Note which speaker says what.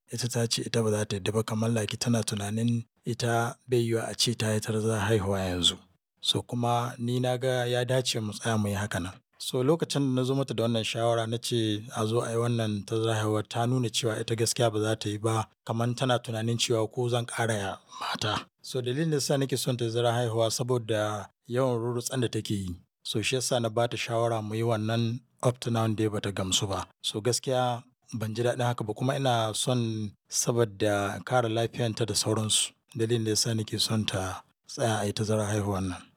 Speaker 1: ita ta ce ita ba za ta yadda ba kamar like tana tunanin ita bai yiwuwa a ce ta yi tazarar haihuwa yanzu. So kuma ni na ga ya dace mu tsaya muyi haka nan. So lokacin da na zo mata da wannan shawara na ce a zo ayi wannan tazarar haihuwa ta nuna cewa ita gaskiya ba za ta yi ba kamar tana tunanin cewa ko zan ƙara mata. So dalilin da yasa nake son tazarar haihuwa saboda yawan rurrutsen da take yi. So shi yasa na ba ta shawara muyi wannan up to now dai ba ta gamsu ba. So gaskiya ban ji daɗin haka ba kuma ina son saboda kare lafiyarta da sauransu. Dalilin da yasa nake son ta tsaya ayi tazarar haihuwan nan.